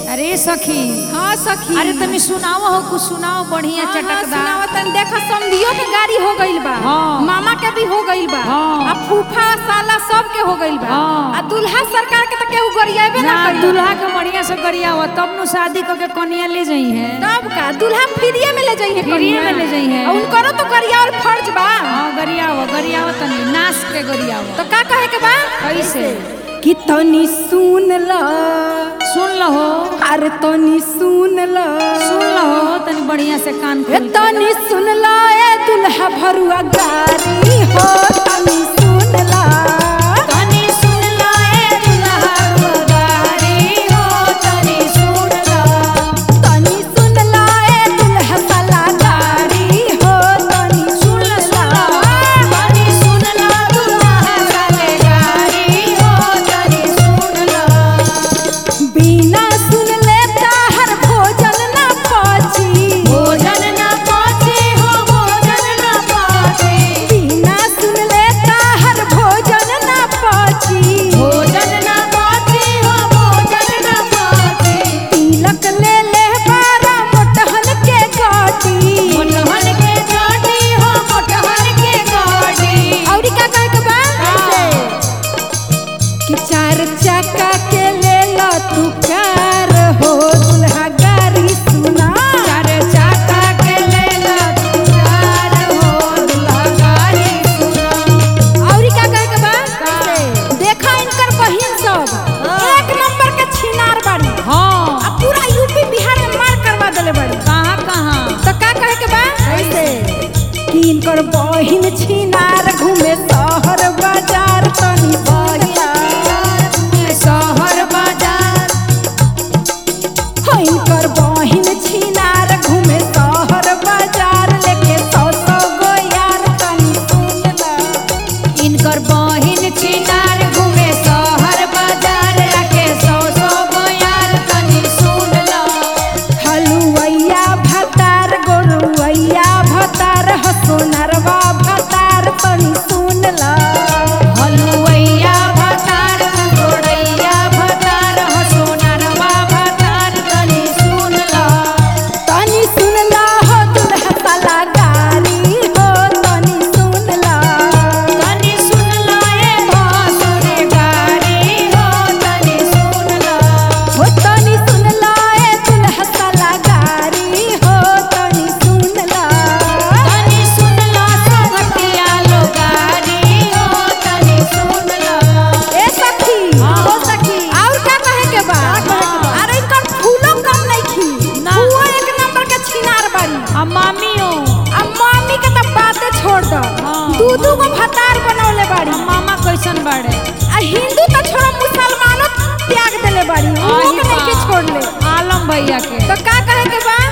अरे सखी हाँ सखी अरे तनी सुनाओ हो कुछ सुनाओ बढ़िया हाँ, हाँ, चटकदार सुनावत तनी देखो समधियो के गाड़ी हो गइल बा हाँ। मामा के भी हो गइल बा हाँ। आ फूफा साला सब के हो गइल बा हाँ। आ दुल्हा सरकार के तो केहू गरियाबे ना ना करी दूल्हा के बढ़िया से गरिया हो तब नु शादी करके कनिया ले जाई है तब का दुल्हा फ्रीए में ले जाइए फ्रीए में ले जाइए। उनकरो तो गरिया और फर्ज बा हाँ गरिया हो गरिया हो तनी नाच के गरिया हो तो का कहे के बा कैसे कि तनी सुन ल सुन लहो अरे तनी सुन ल सुन लहो तनी बढ़िया से कान ए खोल के। तनी सुन ल ए दुल्हा भरुआ गारी हो तनी सुन ल तनी सुन ला ए दुल्हा रुआरी हो तनी सुन ला तनी सुन ल ए दुल्हा साला गारी हो तनी सुन ला सुन ला तनी सुन ला दुल्हा साले गारी हो तनी सुन ला बिना सुन ले हर भोजन ना पची भोजन न पाचे हो भोजन न पाचे बिना सुन ले हर भोजन ना पची भोजन न पाचे हो भोजन न पाचे तिलक ले ले बारा मोटहन के गाटी मोटहन के गाड़ी हो मोटहन के गाड़ी औरी का कहे के बा कि चार चक्का के ले लो तू प्यार हो दुल्हा गाड़ी सुना चार चाका के ले ला तू प्यार हो दुल्हा गाड़ी सुना औरी का कहे के बा देखा इनकर बहिन सब एक नंबर के छिनार बाड़ी हाँ आ पूरा यूपी बिहार में मार करवा देले बाड़ी कहाँ कहाँ तो का कहे के बा कि इनकर बहिन छिनार घूमे शहर बाजार तनी बहिया शहर बाजार हो इनकर बहिन छिनार घूमे शहर बाजार लेके सौ सौ गो यार तनी सुन ला इनकर बहिन छिनार घूमे शहर बाजार रखे सौ सौ गो यार तनी सुन ला हलुवैया भतार गोरुवैया भतार हसोनरवा भतार तनी सुन ला हलुवैया भतार गोड़ैया भतार हसोनरवा भतार तनी सुन ला तनी सुन ला हो दुल्हा साला गारी हो तनी सुन ला तनी सुन ला ए भासुर गारी हो तनी सुन ला हो तनी सुन ला ए दुल्हा साला गारी हो तनी सुन ला तनी सुन ला सभटिया लो गारी हो तनी सुन ला ए सखी हाँ। हो सखी और का कहे के बा अरे इनकर फूलो कम नहीं खी ना। वो एक नंबर के छिनार बाड़ी आ मामियो अब मम्मी के तो बातें छोड़ दो हाँ। दू दू गो भतार बनौले बाड़ी आ मामा कैसन बाड़े आ हिंदू तो छोड़ो मुसलमानो त्याग देले बाड़ी वो आही के नहीं के बा। छोड़ ले आलम भैया के तो का कहे के बा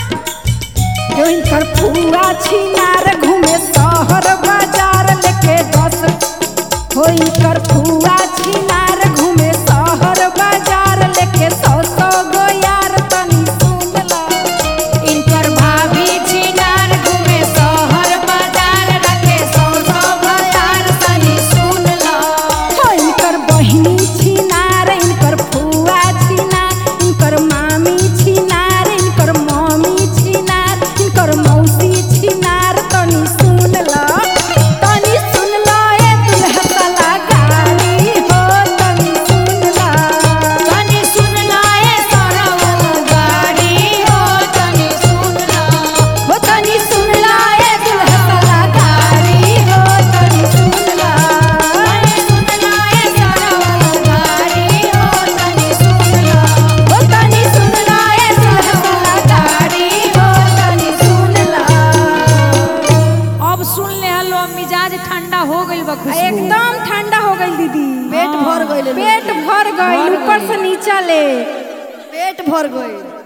जो इनकर फूआ छिनार घूमे शहर बाजार लेके दस हो इनकर फूआ छिनार घूमे शहर बाजार लेके सौ सौ गो यार तनी सुन ला इनकर भाभी छिनार घूमे शहर बाजार रखे सौ सौ भतार तनी सुन ला हो इनकर बहिनी छिनार इनकर फुआ छिनार इनकर मामी छिनार इनकर मम्मी छिनार इनकर मौसी छिनार तनी सुन ला तनी सुन ला ए दुल्हा साला गारी हो तनी सुन ला तनी सुन ला ए सरऊ गाड़ी हो तनी सुन ला हो तनी सुन ला ए दुल्हा साला गारी हो तनी सुन ला तनी सुन ला ए सरऊ गाड़ी हो तनी सुन ला हो तनी सुन ला ए दुल्हा साला गारी हो तनी सुन ला अब सुन ले हलो मिजाज ठंडा हो गइल बा खुशबू एकदम ठंडा हो गई दीदी पेट भर गइल। पेट भर गई भर ऊपर गइल। से नीचा ले पेट भर गई